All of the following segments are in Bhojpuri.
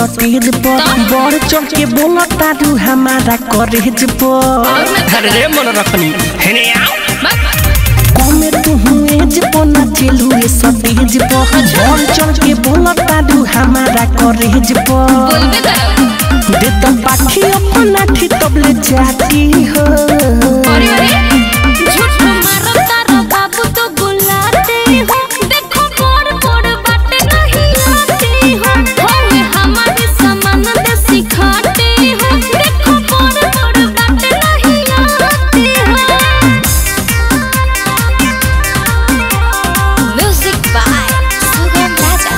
सटेज पर बढ़ चढ़ के बोला तारू हमारा करेज पर अरे रे मन रखनी हेने आओ कमे तू एज पर ना चलू ए सटेज पर बढ़ चढ़ के बोला तारू हमारा करेज पर बोलबे करो दे तो पाखी अपना ठी तबले जाती हो अरे अरे झूठ मारो तारो बाबू तो बुलाते हो देखो बड़ बड़ बाटे नहीं आते हो होए हमारे सामान दे सिखाते हो देखो बड़ बड़ बाटे नहीं आते हो म्यूजिक बाय सुगम राजा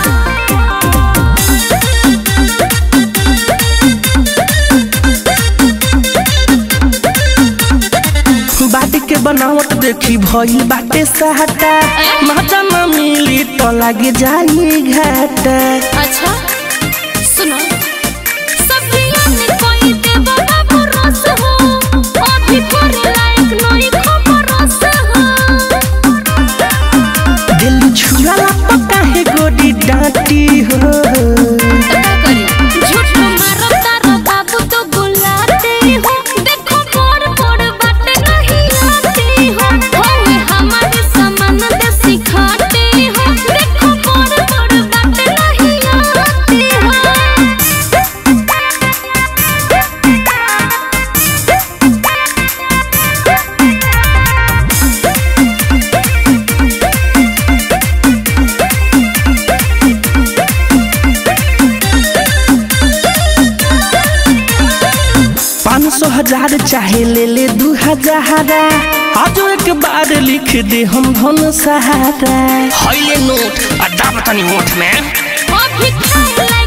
बाटी के बनावट देखी भइल बाटे सहटा मजा न मिली तो लागे जाई घाटा अच्छा सुनो सब्जियां में कोई देवा बाबू रस हो अभी पर लायक नहीं खबर रस हो दिल छुआला पका है गोडी डांटी हो क्या करी झूठ मारो तारो बाबू तो बुलाते हो देखो बड़ बड़ बात नहीं आते हो होए हमारे सामान दे सिखाते हो देखो बड़ बड़ बात नहीं आते हो पाँच सौ हजार चाहे ले ले दू हजार आज एक बार लिख दे हम धन सहारा हईले नोट अड्डा बतानी होठ में अभी खाए